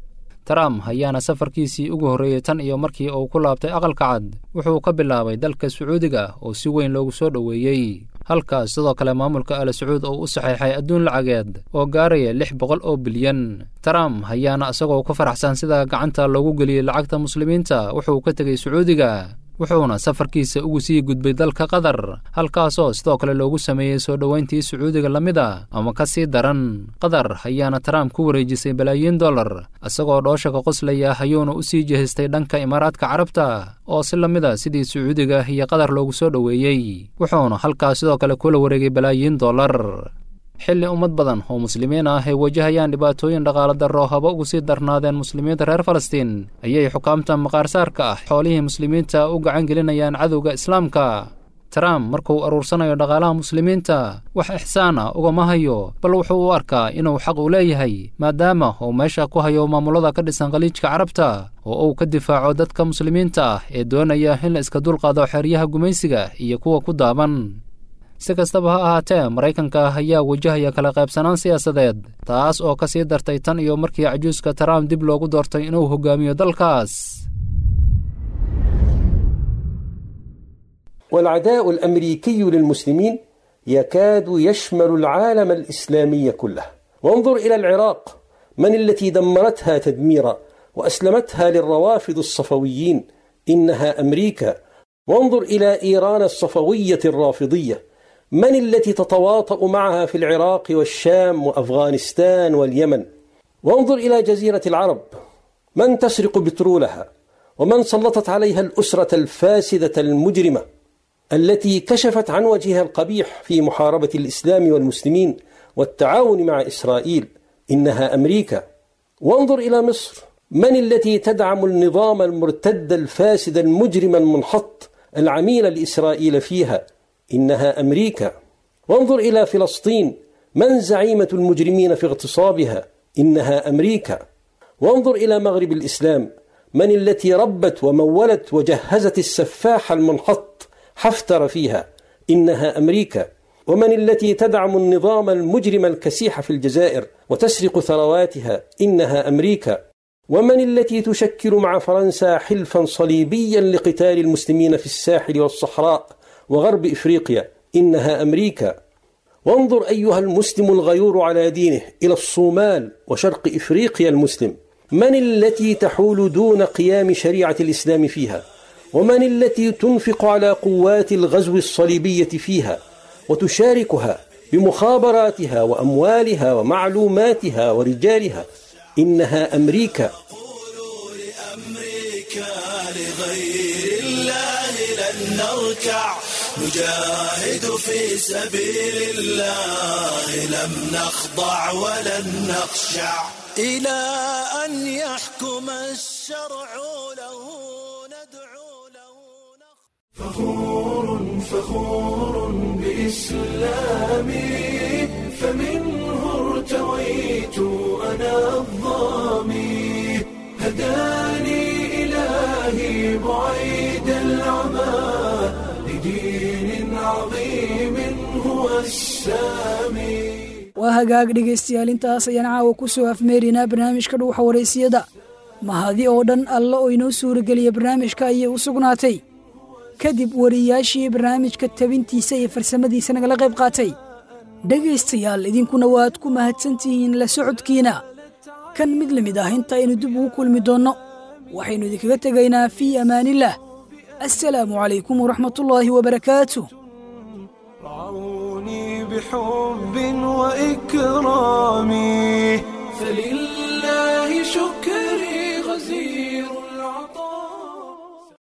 trump ayaana safarkiisii ugu horreeyey tan iyo markii uu ku laabtay aqalka cad wuxuu ka bilaabay dalka sacuudiga oo si weyn loogu soo dhoweeyey halkaas sidoo kale maamulka al sacuud oo u saxeexay adduun lacageed oo gaaraya lix boqol oo bilyan trump ayaana isagoo ku faraxsan sida gacanta loogu geliyey lacagta muslimiinta wuxuu ka tegey sacuudiga wuxuuna safarkiisa ugu sii gudbay dalka qatar halkaasoo sidoo kale loogu sameeyey soo dhoweyntii sacuudiga la mid a ama ka sii daran qatar ayaana trump ku wareejisay balaayiin dollar isagoo dhooshaka qoslaya ayuuna u sii jehistay dhanka imaaraadka carabta oo si la mid a sidii sacuudiga iyo qatar loogu soo dhoweeyey wuxuuna halkaas sidoo kale kula wareegay balaayiin dollar xilli ummad badan oo muslimiin ah ay wajahayaan dhibaatooyin dhaqaala darro haba ugu sii darnaadeen muslimiinta reer falastiin ayay xukaamta maqaarsaarka ah xoolihii muslimiinta u gacan gelinayaan cadowga islaamka trump markuu aruursanayo dhaqaalaha muslimiinta wax ixsaan ah ugama hayo bal wuxuu u arkaa inuu xaq u leeyahay maadaama uu meesha ku hayo maamulada ka dhisan khaliijka carabta oo uu ka difaaco dadka muslimiinta ah ee doonaya in la iska dulqaado xeryaha gumaysiga iyo kuwa ku daaban si kastaba ha ahaatee maraykanka ayaa wajahaya kala qaybsanaan siyaasadeed taas oo ka sii dartay tan iyo markii cajuuska trump dib loogu doortay inuu hogaamiyo dalkaas والعداء الامريكي للمسلمين يكاد يشمل العالم الاسلامي كله وانظر الى العراق من التي دمرتها تدميرا واسلمتها للروافض الصفويين انها امريكا وانظر الى ايران الصفويه الرافضيه من التي تتواطا معها في العراق والشام وافغانستان واليمن وانظر الى جزيره العرب من تسرق بترولها ومن سلطت عليها الاسره الفاسده المجرمه التي كشفت عن وجهها القبيح في محاربه الاسلام والمسلمين والتعاون مع اسرائيل انها امريكا وانظر الى مصر من التي تدعم النظام المرتد الفاسد المجرم المنحط العميل لاسرائيل فيها انها امريكا وانظر الى فلسطين من زعيمه المجرمين في اغتصابها انها امريكا وانظر الى مغرب الاسلام من التي ربت ومولت وجهزت السفاح المنحط حفتر فيها انها امريكا ومن التي تدعم النظام المجرم الكسيح في الجزائر وتسرق ثرواتها انها امريكا ومن التي تشكل مع فرنسا حلفا صليبيا لقتال المسلمين في الساحل والصحراء وغرب افريقيا انها امريكا وانظر ايها المسلم الغيور على دينه الى الصومال وشرق افريقيا المسلم من التي تحول دون قيام شريعه الاسلام فيها ومن التي تنفق على قوات الغزو الصليبيه فيها وتشاركها بمخابراتها واموالها ومعلوماتها ورجالها انها امريكا لغير الله لن نركع نجاهد في سبيل الله لم نخضع ولن نخشع إلى أن يحكم الشرع له ندعو له فخور فخور بإسلامي فمنه ارتويت أنا الظامي هداني إلهي بعيد العمى لدين عظيم هو السامي waa hagaag dhegaystayaal intaas ayaan caawa ku soo afmeerinaa barnaamijka dhuuxa waraysiyada mahadi oo dhan alla oo inoo suurageliya barnaamijka ayay u sugnaatay kadib wariyaashii barnaamijka tabintiisa iyo farsamadiisa nagala qayb qaatay dhegaystayaal idinkuna waad ku mahadsantihiin la socodkiina kan mid la mid ah inta aynu dib ugu kulmi doonno waxaynu idinkaga tegaynaa fii amaanillaah assalaamu calaykum waraxmatullaahi wabarakaatu رعوني بحب وإكرام